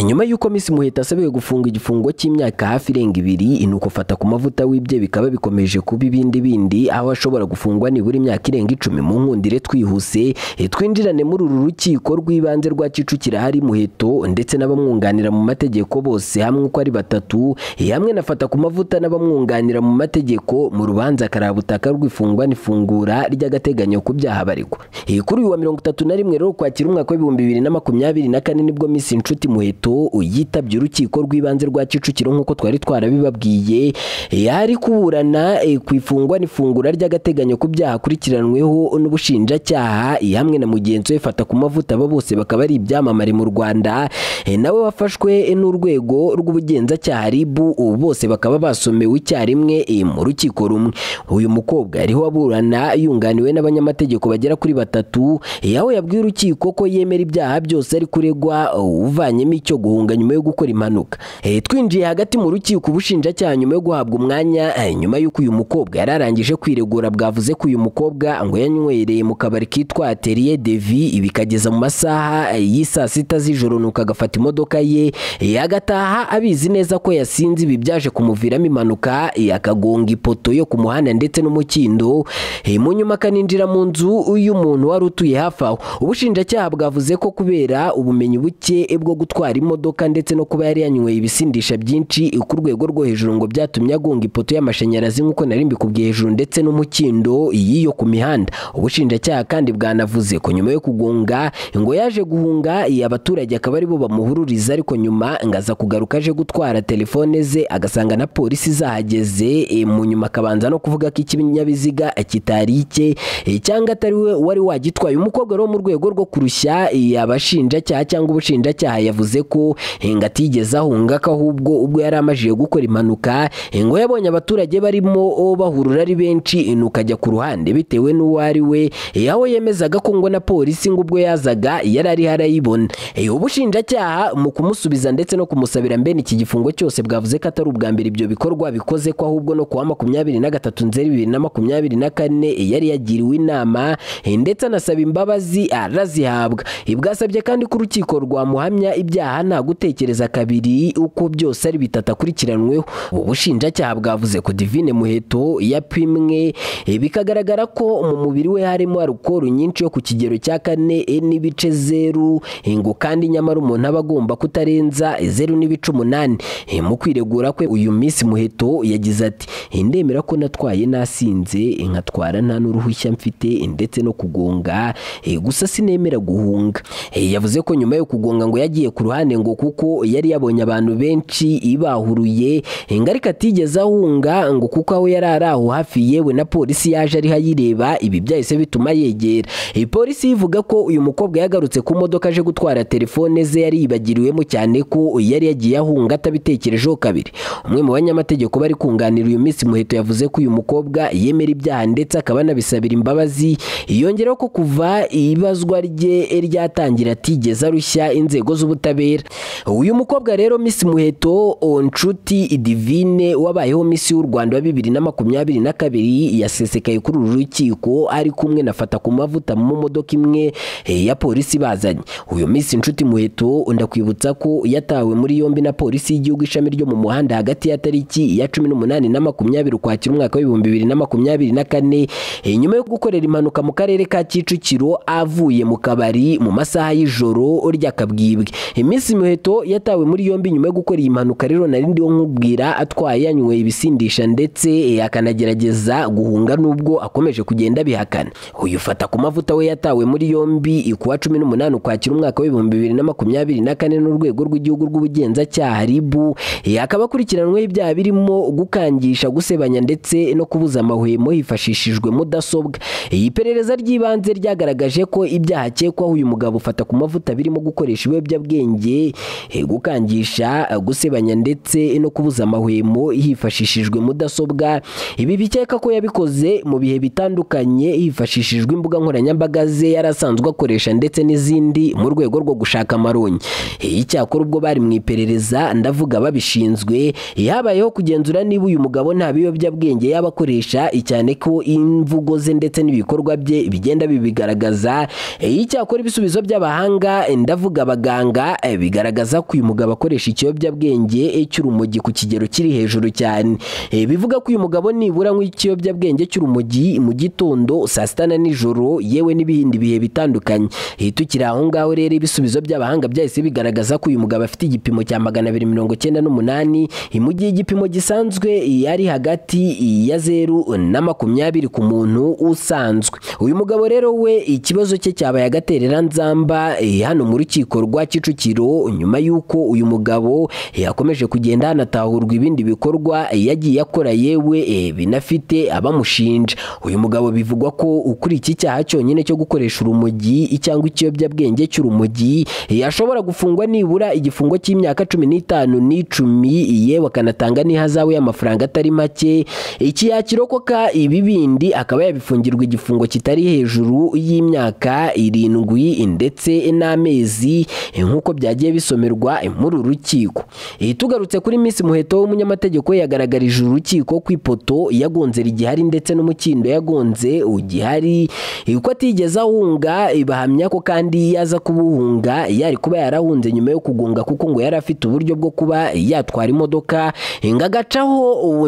nyuma y'uko Miss Muheta asabiwe gufunga igifungo cy'imyaka hafi irenga ibiri inuko fata ku mavuta wibye bikaba bikomeje kuba ibindi bindi aho ashobora gufungwa nibura imyaka irenga icumi mu nkundire twihuse Eh, twinjirane muri uru rukiko rw'ibanze rwa Kicukiro hari Muheto ndetse n'abamwunganira mu mategeko bose hamwe uko ari batatu eh, hamwe na fata ku mavuta n'abamwunganira mu mategeko mu rubanza karabutaka rw'ifungwa n'ifungura ry'agateganyo ku byaha baregwa Eh, kuri uyu wa mirongo itatu na rimwe rero kwakira umwaka w'ibihumbi bibiri na makumyabiri na kane nibwo Miss Nshuti Muheto yitabye urukiko rw'ibanze rwa Kicukiro nk'uko twari twarabibabwiye yari kuburana eh, ku ifungwa n'ifungura ry'agateganyo ku byaha akurikiranweho n'ubushinjacyaha eh, hamwe na mugenzi we fata ku mavuta aba bose bakaba ari ibyamamare mu Rwanda eh, nawe wafashwe eh, n'urwego rw'ubugenzacyaha RIB ubu bose bakaba basomewe icyarimwe eh, mu rukiko rumwe uyu mukobwa yariho aburana yunganiwe n'abanyamategeko bagera kuri batatu eh, aho yabwiye urukiko ko yemera ibyaha byose ari kuregwa uh, uvanyemo icyo guhunga nyuma yo gukora impanuka Eh, twinjiye hagati mu rukiko ubushinjacyaha nyuma yo guhabwa umwanya eh, nyuma y'uko uyu mukobwa yari arangije kwiregura bwavuze ko uyu mukobwa ngo yanywereye mu kabari kitwa Atelier Devi bikageza mu masaha eh, y'i saa sita z'ijoro nuko agafata imodoka ye eh, agataha abizi neza ko yasinze ibi byaje kumuviramo impanuka eh, akagonga ipoto yo ku muhanda ndetse n'umukindo eh, mu nyuma akaninjira mu nzu y'umuntu wari utuye hafi aho ubushinjacyaha bwavuze ko kubera ubumenyi buke bwo gutwara imodoka ndetse no kuba yari yanyweye ibisindisha byinshi ku rwego rwo hejuru ngo byatumye agonga ipoto y'amashanyarazi nk'uko nari mbikubwiye hejuru ndetse n'umukindo y'iyo ku mihanda ubushinjacyaha kandi bwanavuze ko nyuma yo kugonga ngo yaje guhunga iyi abaturage akaba aribo bamuhururiza ariko nyuma ngo aza kugaruka aje gutwara telefone ze agasanga na polisi zahageze eh, mu nyuma akabanza no kuvuga ko ikinyabiziga kitari icye eh, cyangwa atari we wari wagitwaye umukobwa rero mu rwego rwo kurushya eh, abashinjacyaha cyangwa ubushinjacyaha yavuze ko eh, ngo atigeze ahunga ko ahubwo ubwo yari amajije gukora impanuka eh, ngo yabonye abaturage barimo oh, bahurura ari benshi eh, nuko ajya ku ruhande bitewe n'uwo ari we eh, aho yemezaga ko ngo na polisi ngo ubwo yazaga yari ariho arayibona Eh, ubushinjacyaha mu kumusubiza ndetse no kumusabira mbene iki gifungo cyose bwavuze ko atari ubwa mbere ibyo bikorwa bikoze ko ahubwo no kuwa makumyabiri na gatatu nzeri bibiri na makumyabiri na kane eh, yari yagiriwe inama eh, ndetse anasaba imbabazi arazihabwa Eh, bwasabye kandi ko urukiko rwamuhamya ibyaha nta gutekereza kabiri uko byose ari bitatu akurikiranweho ubu bushinjacyaha bwavuze ko divine muheto yapimwe eh, bikagaragara ko mu mubiri we harimo alukoro nyinshi yo ku kigero cya kane eh, n'ibice zeru eh, ngo kandi nyamara umuntu aba agomba kutarenza eh, zeru n'ibice umunani Eh, mu kwiregura kwe uyu minsi muheto yagize ati "Eh, ndemera ko natwaye nasinze eh, nkatwara nta n'uruhushya mfite eh, ndetse no kugonga eh, gusa sinemera guhunga Eh, yavuze ko nyuma yo kugonga ngo yagiye ku ruhande ngo kuko yari yabonye abantu benshi ibahuruye eh, ngo ariko atigeze ahunga ngo kuko aho yari ari aho hafi yewe na polisi yaje ariho ayireba ibi byahise bituma yegera Eh, polisi ivuga ko uyu mukobwa yagarutse ku modoka aje gutwara telefone ze yari yibagiriwemo cyane ko yari yagiye ahunga atabitekerejeho kabiri umwe mu banyamategeko bari kunganira uyu minsi muheto yavuze ko uyu mukobwa yemera ibyaha ndetse akaba anabisabira imbabazi yongeraho ko kuva ibazwa rye ryatangira atigeze arushya inzego z'ubutabera uyu mukobwa rero Miss Muheto o, Nshuti Divine wabayeho Miss y'u Rwanda wa bibiri na makumyabiri na kabiri yasesekaye kuri uru rukiko ari kumwe na fata ku mavuta mu modoka imwe eh, ya polisi bazanye uyu Miss Nshuti Muheto ndakwibutsa ko yatawe muri yombi na polisi y'igihugu ishami ryo mu muhanda hagati ya tariki ya cumi n'umunani na makumyabiri ukwakira umwaka w'ibihumbi bibiri na makumyabiri na kane eh, nyuma yo gukorera impanuka mu karere ka Kicukiro avuye mu kabari mu masaha y'ijoro ry'akabwibwe Miss Muheto yatawe muri yombi nyuma yo gukora iyi mpanuka rero nari ndiho nkubwira atwaye yanyweye ibisindisha ndetse eh, akanagerageza guhunga nubwo akomeje kugenda abihakana uyu fata ku mavuta we yatawe muri yombi kuwa cumi n'umunani ukwakira umwaka w'ibihumbi bibiri na makumyabiri na kane n'urwego rw'igihugu rw'ubugenzacyaha ribu akaba akurikiranweho ibyaha birimo gukangisha gusebanya ndetse no kubuza amahwemo hifashishijwe mudasobwa iyi perereza ry'ibanze ryagaragaje ko ibyaha akekwaho uyu mugabo ufata ku mavuta birimo gukoresha ibiyobyabwenge eh, gukangisha eh, gusebanya ndetse no kubuza amahwemo hifashishijwe mudasobwa ibi bikeka ko yabikoze mu bihe bitandukanye hifashishijwe imbuga nkoranyambaga ze yari asanzwe akoresha ndetse n'izindi mu rwego rwo gushaka amaronyi Eh, icyakora ubwo bari mu iperereza ndavuga babishinzwe eh, habayeho kugenzura niba uyu mugabo nta biyobyabwenge yaba akoresha eh, cyane ko imvugo ze ndetse n'ibikorwa bye bigenda bibigaragaza Eh, icyakora ibisubizo by'abahanga eh, ndavuga abaganga eh, bigaragaza ko uyu mugabo akoresha ikiyobyabwenge e, cy'urumogi ku kigero kiri hejuru cyane E, bivuga ko uyu mugabo nibura anywa ikiyobyabwenge cy'urumogi mu gitondo saa sita na nijoro yewe n'ibindi bihe bitandukanye E, tukiri aho ngaho rero ibisubizo by'abahanga byahise bigaragaza ko uyu mugabo afite igipimo cya magana abiri mirongo cyenda n'umunani e, mu gihe igipimo gisanzwe yari hagati ya zeru na makumyabiri ku muntu usanzwe uyu mugabo rero we ikibazo cye cyabaye agaterera nzamba eh, hano mu rukiko rwa Kicukiro nyuma y'uko uyu mugabo eh, yakomeje kugenda hanatahurwa ibindi bikorwa eh, yagiye akora yewe eh, binafite abamushinja uyu mugabo bivugwa ko ukuri iki cyaha cyonyine cyo gukoresha urumogi cyangwa ikiyobyabwenge cy'urumogi eh, yashobora gufungwa nibura igifungo cy'imyaka cumi n'itanu n'icumi yewe akanatanga n'ihazabu y'amafaranga atari make iki yakirokoka ibi bindi akaba yabifungirwa igifungo kitari hejuru y'imyaka irindwi ndetse n'amezi eh, nk'uko byagiye bisomerwa eh, muri uru rukiko Eh, tugarutse kuri Miss Muheto w'umunyamategeko yagaragarije uru rukiko ku ipoto yagonze rigihari ndetse n'umukindo yagonze ugihari Eh, uko atigeze ahunga eh, bahamya ko kandi yaza kubuhunga yari kuba yarahunze nyuma yo kugunga kuko ngo yari afite uburyo bwo kuba yatwara imodoka eh, ngo agacaho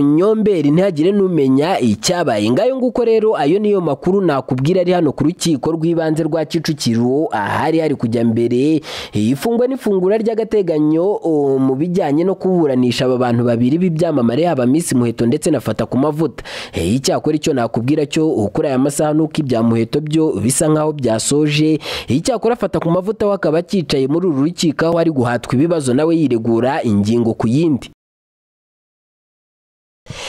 ubunyomberi ntihagire n'umenya icyabaye ngayo nguko rero ayo niyo makuru nakubwira ari hano ku rukiko rw'ibanze rwa Kicukiro ahari hari kujya mbere ifungwa n'ifungura ry'agateganyo o, mu bijyanye no kuburanisha aba bantu babiri b'ibyamamare haba Miss Muheto ndetse na Fata ku mavuta Eh, icyakora icyo nakubwira cyo ukuri aya masaha nuko ibya Muheto byo bisa nkaho byasoje Eh, icyakora Fata ku mavuta we akaba acyicaye muri uru rukiko aho ari guhatwa ibibazo nawe yiregura ingingo ku yindi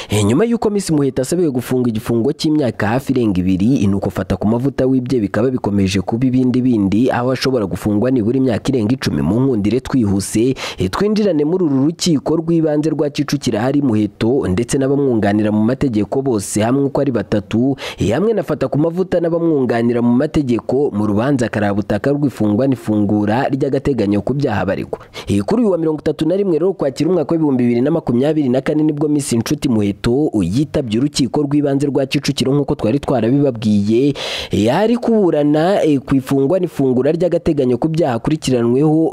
Eh, nyuma y'uko Miss Muheta asabiwe gufunga igifungo cy'imyaka hafi irenga ibiri nuko fata ku mavuta wibye bikaba bikomeje kuba ibindi bindi aho ashobora gufungwa nibura imyaka irenga icumi mu nkundire twihuse eh, twinjirane muri uru rukiko rw'ibanze rwa Kicukiro hari Muheto ndetse n'abamwunganira mu mategeko bose hamwe uko ari batatu eh, hamwe na fata ku mavuta n'abamwunganira mu mategeko mu rubanza karabutaka rw'ifungwa n'ifungura ry'agateganyo ku byaha baregwa Eh, kuri uyu wa mirongo itatu na rimwe rero kwakira umwaka w'ibihumbi bibiri na makumyabiri na kane nibwo Miss Inshuti Muheto yitabye urukiko rw'ibanze rwa Kicukiro nk'uko twari twarabibabwiye yari kuburana eh, ku ifungwa n'ifungura ry'agateganyo ku byaha akurikiranweho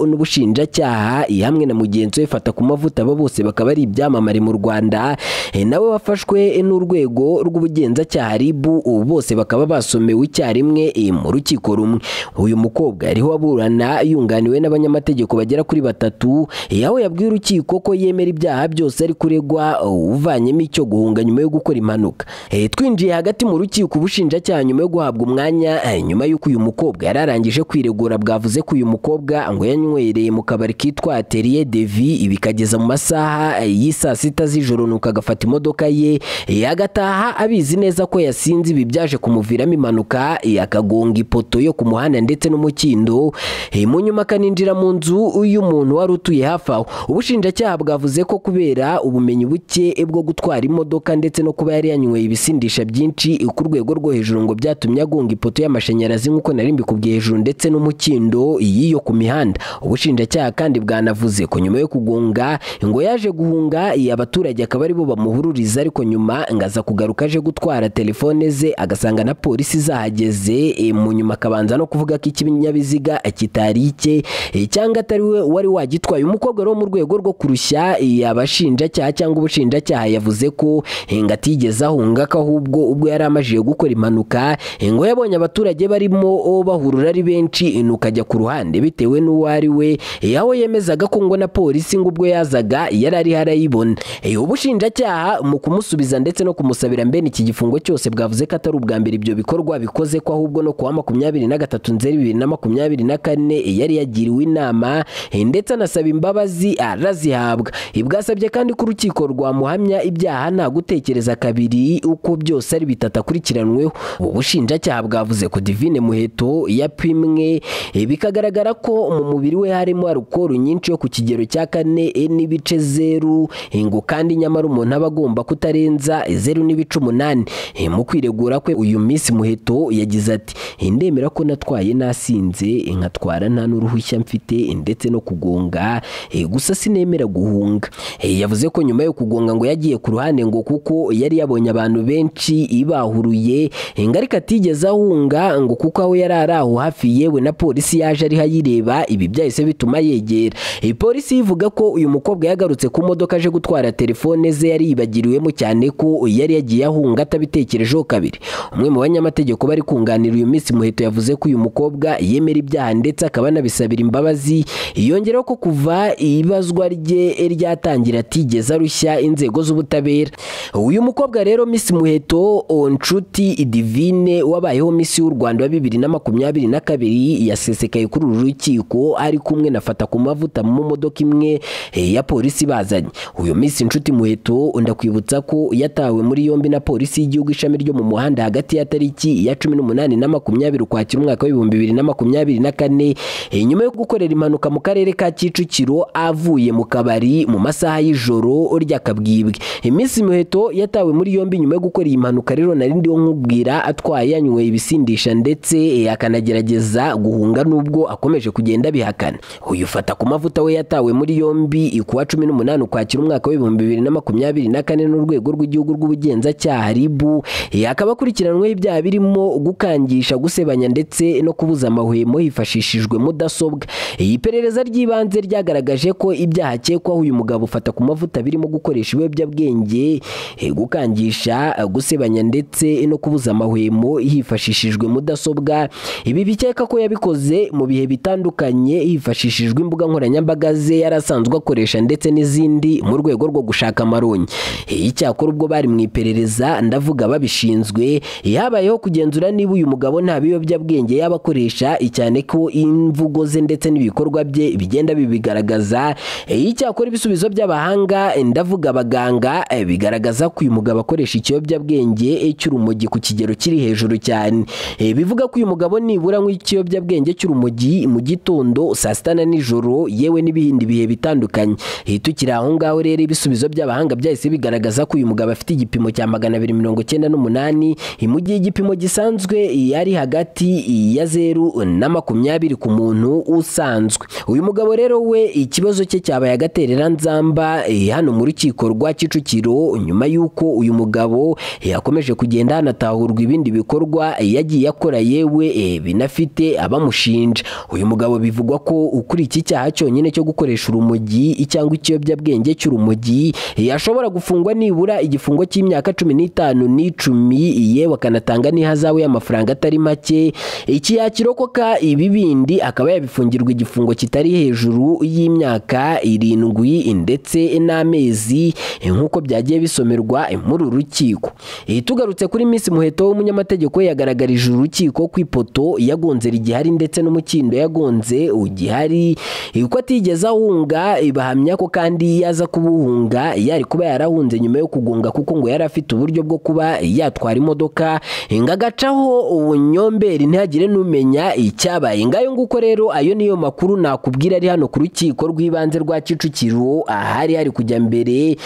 n'ubushinjacyaha eh, hamwe na mugenzi we fata ku mavuta aba bose bakaba ari ibyamamare mu Rwanda eh, nawe wafashwe eh, n'urwego rw'ubugenzacyaha RIB ubu bose bakaba basomewe icyarimwe eh, mu rukiko rumwe uyu mukobwa yariho aburana yunganiwe n'abanyamategeko bagera kuri batatu eh, aho yabwiye urukiko ko yemera ibyaha byose ari kuregwa oh, uvanyemo icyo guhunga nyuma yo gukora impanuka Eh, twinjiye hagati mu rukiko ubushinjacyaha nyuma yo guhabwa umwanya eh, nyuma y'uko uyu mukobwa yari arangije kwiregura bwavuze ko uyu mukobwa ngo yanywereye mu kabari kitwa Atelier de Vie bikageza mu masaha eh, y'i saa sita z'ijoro nuko agafata imodoka ye eh, agataha abizi neza ko yasinze ibi byaje kumuviramo impanuka eh, akagonga ipoto yo ku muhanda ndetse n'umukindo Eh, mu nyuma akaninjira mu nzu y'umuntu wari utuye hafi aho ubushinjacyaha bwavuze ko kubera ubumenyi buke bwo gutwara imodoka ndetse no kuba yari yanyweye ibisindisha byinshi ku rwego rwo hejuru ngo byatumye agonga ipoto y'amashanyarazi nk'uko nari mbikubwiye hejuru ndetse n'umukindo y'iyo ku mihanda ubushinjacyaha kandi bwanavuze ko nyuma yo kugonga ngo yaje guhunga iyi abaturage akaba aribo bamuhururiza ariko nyuma ngo aza kugaruka aje gutwara telefone ze agasanga na polisi zahageze eh, mu nyuma akabanza no kuvuga ko ikinyabiziga kitari icye eh, cyangwa atari we wari wagitwaye umukobwa rero mu rwego rwo kurushya eh, abashinjacyaha cyangwa ubushinjacyaha yavuze ko eh, ngo atigeze ahunga ko ahubwo ubwo yari amajije gukora impanuka eh, ngo yabonye abaturage barimo oh, bahurura ari benshi eh, nuko ajya ku ruhande bitewe n'uwo ari we eh, aho yemezaga ko ngo na polisi ngo ubwo yazaga yari ariho arayibona Eh, ubushinjacyaha mu kumusubiza ndetse no kumusabira mbene iki gifungo cyose bwavuze ko atari ubwa mbere ibyo bikorwa bikoze ko ahubwo no kuwa makumyabiri na gatatu nzeri bibiri na makumyabiri na kane eh, yari yagiriwe inama eh, ndetse anasaba imbabazi arazihabwa Eh, bwasabye kandi ko urukiko rwamuhamya ibyaha nta gutekereza kabiri uko byose ari bitatu akurikiranweho ubushinjacyaha bwavuze ko divine muheto yapimwe eh, bikagaragara ko mu mubiri we harimo alukoro nyinshi yo ku kigero cya kane eh, n'ibice zeru Eh, ngo kandi nyamara umuntu aba agomba kutarenza eh, zeru n'ibice umunani Eh, mu kwiregura kwe uyu minsi muheto yagize ati "Eh, ndemera ko natwaye nasinze eh, nkatwara nta n'uruhushya mfite eh, ndetse no kugonga eh, gusa sinemera guhunga Eh, yavuze ko nyuma yo kugonga ngo yagiye ku ruhande ngo kuko yari yabonye abantu benshi ibahuruye ingarika atigeze ahunga ngo kuko aho yari ari aho hafi yewe na polisi yaje ariho ayireba ibi byahise bituma yegera iyi polisi ivuga ko uyu mukobwa yagarutse ku modoka aje gutwara telefone ze yari yibagiriwemo cyane ko yari yagiye ahunga atabitekerejeho kabiri umwe mu banyamategeko bari kunganira uyu minsi muheto yavuze ko uyu mukobwa yemera ibyaha ndetse akaba anabisabira imbabazi yongeraho ko kuva ibazwa rye ryatangira atigeze arushya inzego z'ubutabera uyu mukobwa rero Miss muheto nshuti divine wabayeho Miss y'u rwanda wa bibiri na makumyabiri na kabiri yasesekaye kuri uru rukiko ari kumwe na fata ku mavuta mu modoka imwe eh, ya polisi bazanye uyu Miss nshuti muheto ndakwibutsa ko yatawe muri yombi na polisi y'igihugu ishami ryo mu muhanda hagati ya tariki ya cumi n'umunani na makumyabiri ukwakira umwaka w'ibihumbi bibiri na makumyabiri na kane eh, nyuma yo gukorera impanuka mu karere ka kicukiro avuye mu kabari mu masaha y'ijoro ry'akabwibwe iminsi muheto yatawe muri yombi nyuma yo gukora iyi mpanuka rero nari ndiho nkubwira atwaye yanyweye ibisindisha ndetse eh, akanagerageza guhunga nubwo akomeje kugenda abihakana uyu fata ku mavuta we yatawe muri yombi kuwa cumi n'umunani ukwakira umwaka w'ibihumbi bibiri na makumyabiri na kane n'urwego rw'igihugu rw'ubugenzacyaha ribu Eh, akaba akurikiranyweho ibyaha birimo gukangisha gusebanya ndetse no kubuza amahwemo hifashishijwe mudasobwa iyi perereza ry'ibanze ryagaragaje ko ibyaha akekwaho uyu mugabo ufata ku mavuta birimo gukoresha ibiyobyabwenge eh, gukangisha eh, gusebanya ndetse no kubuza amahwemo hifashishijwe mudasobwa ibi bikeka ko yabikoze mu bihe bitandukanye hifashishijwe imbuga nkoranyambaga ze yari asanzwe akoresha ndetse n'izindi mu rwego rwo gushaka amaronyi Eh, icyakora ubwo bari mu iperereza ndavuga babishinzwe eh, habayeho kugenzura niba uyu mugabo nta biyobyabwenge yaba akoresha eh, cyane ko imvugo ze ndetse n'ibikorwa bye bigenda bibigaragaza Eh, icyakora ibisubizo by'abahanga eh, ndavuga abaganga eh, bigaragaza ko uyu mugabo akoresha ikiyobyabwenge eh, cy'urumogi ku kigero kiri hejuru cyane Eh, bivuga ko uyu mugabo nibura anywa ikiyobyabwenge cy'urumogi mu gitondo saa sita na nijoro yewe n'ibindi bihe bitandukanye Eh, tukiri aho ngaho rero ibisubizo by'abahanga byahise bigaragaza ko uyu mugabo afite igipimo cya magana abiri mirongo icyenda n'umunani eh, mu gihe igipimo gisanzwe eh, ari hagati eh, ya zeru na makumyabiri ku muntu usanzwe uyu mugabo rero we ikibazo cye cyabaye agaterera nzamba eh, hano mu rukiko rwa Kicukiro nyuma y'uko uyu mugabo eh, yakomeje kugenda hanatahurwa ibindi bikorwa eh, yagiye akora yewe eh, binafite abamushinja uyu mugabo bivugwa ko ukuri iki cyaha cyonyine cyo gukoresha urumogi cyangwa ikiyobyabwenge cy'urumogi eh, ashobora gufungwa nibura igifungo cy'imyaka cumi n'itanu n'icumi yewe akanatanga n'ihazabu y'amafaranga atari make iki yakirokoka ibi bindi akaba yabifungirwa igifungo kitari hejuru y'imyaka irindwi ndetse n'amezi eh, nk'uko byagiye bisomerwa eh, muri uru rukiko Eh, tugarutse kuri Miss Muheto w'umunyamategeko we yagaragarije urukiko ku ipoto yagonze rigihari ndetse n'umukindo yagonze ugihari eh, uko atigeze ahunga eh, bahamya ko kandi yaza kubuhunga yari kuba yarahunze nyuma yo kugonga kuko ngo yari afite uburyo bwo kuba yatwara imodoka eh, ngo agacaho ubunyomberi ntihagire n'umenya icyabaye ngayo nguko rero ayo niyo makuru nakubwira ari hano ku rukiko rw'ibanze rwa Kicukiro ahari hari kujya mbere eh,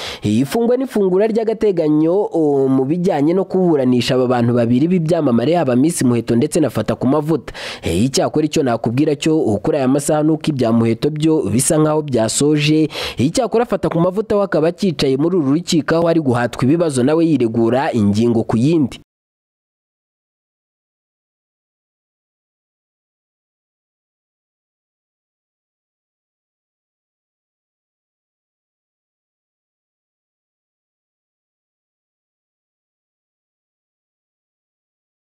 ifungwa n'ifungura ry'agateganyo oh, mu bijyanye no kuburanisha aba bantu babiri b'ibyamamare haba Miss Muheto ndetse na Fata ku mavuta Eh, icyakora icyo nakubwira cyo oh, kuri aya masaha nuko ibya Muheto byo bisa nkaho byasoje Eh, icyakora Fata ku mavuta we akaba akicaye muri uru rukiko aho ari guhatwa ibibazo nawe yiregura ingingo ku yindi